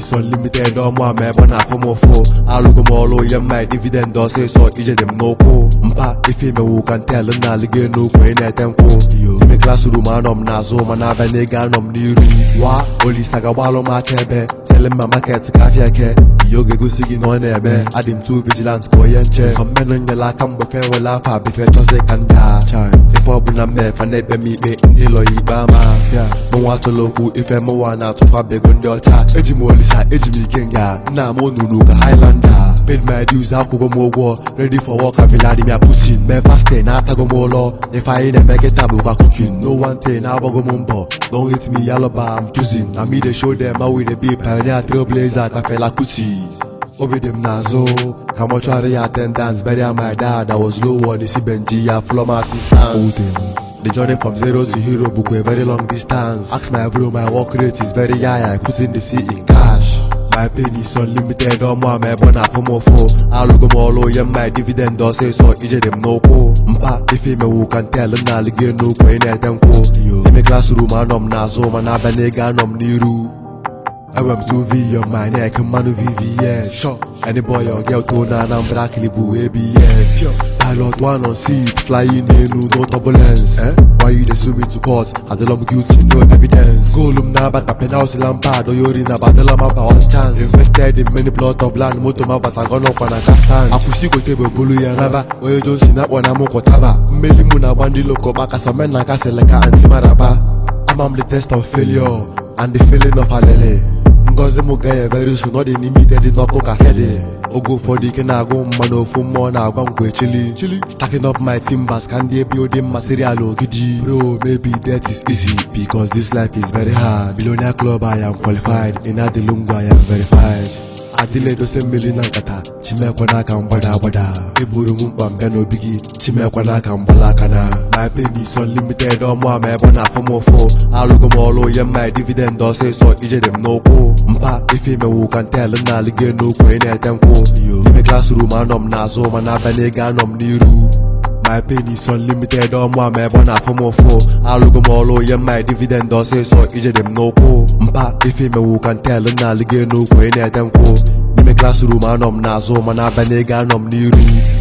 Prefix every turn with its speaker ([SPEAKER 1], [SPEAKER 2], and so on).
[SPEAKER 1] is unlimited ọmụ ama ebe ọ na-afụ m ụfụ alụgo m ọrụ ihe mma dividend ọsịsọ ije dị m n'ụkwụ mpa ife imewu ka ntel na alịgo n'ukwu ị na-ete nkwụ ime klasrum anọ m n'azụ mana abịa n'ego anọ m n'iru wa olisa gagbalụ m aka ebe selima maket ka afịa eke ihe oge gosi gị na ọ na-eme adị m tu vigilant ka onye nche sọmmenụ nyela aka mgbe fe wele afa bife chọzi ka ndị a ife ọbụla mmefe na-ekpe m ikpe ndị lọ ya ikpe ama mụnwa atụla okwu ife mụnwa na-atụfa bego ndị ọcha eji m olisa eji m ike nga nna m onunu ka highlander paid my dues akwụgo m ụgwọ ready for work ka Vladimir Putin mee fasting na-atago m ụlọ ife anyị na-eme kịta bụkwa cooking no one thing na-agbago m mbọ don't hit me yalọba I'm choosing na me dey show them how we dey be pioneer trailblazer ka Fela Kuti obi dị m n'azụ ka mọchụarị ya attendance bury my dad I was low on isi benji ya flom assistance The journey from zero to hero bụkwa a very long distance ask my bro my work rate is very high I put in the C in cash my pain is unlimited ọmụ ama ebe ọ na-afụ m ụfụ alụgo m ọrụ ihe mma dividend ọsịsọ ije dị m n'ụkwụ mpa ife imewu ka ntel na alịgo n'ukwu ị na-ete nkwụ ime klasrum anọ m n'azụ mana abịa n'ego anọ m n'iru enwere m 2v on my neck mmanụ vvs sure any boy or girl to na anambra kilibu abs pilot one on seat flying enu no turbulence eh? why you dey sue me to court adịla m guilty no evidence goolu m na-aba ka penalty lampard onye ori na badala m aba one chance invested in many plot of land moto m abatago n'ọkwa na kastan akwụsị gote bụ bulu ya naba onye johnson akpọ na m kwọtaba mmeli mụ na-agba ndị lokoba kasọmen na kasịlị ka anti maraba ama m the test of failure and the feeling of alele ngozi m ga ya very soon ọ dị n'ime ite dị n'ọkụ ka kede oge ụfọdụ ike na-agụ m mma na ofu mmụọ na-agwa m kwe chili chili stacking up my timbers ka ndị ebe odi mma serial ogidi bro maybe that is easy because this life is very hard billionaire club I am qualified in adilungwa I am verified adịla edose mmiri na nkata chimekwe n'aka mgbada agbada eburu m mkpa mbịa n'obi gị chimekwe n'aka mgbala aka na my pain is unlimited ọmụ ama ebe ọ na-afụ m ụfụ alụgo m ọrụ ihe mma dividend ọsịsọ ije dị m n'ụkwụ mpa ife imewu ka ntel na alịgo n'ukwu ị na-ete nkwụ ime klasrum anọ m n'azụ mana abịa n'ego anọ m n'iru my pain is unlimited ọmụ ama ebe ọ na-afụ m ụfụ alụgo m ọrụ ihe mma dividend ọsịsọ ije dị m n'ụkwụ mpa ife imewu ka ntel na alịgo n'ukwu ị na-ete nkwụ n'ime klasrum anọ m n'azụ mana abịa n'ego anọ m n'iru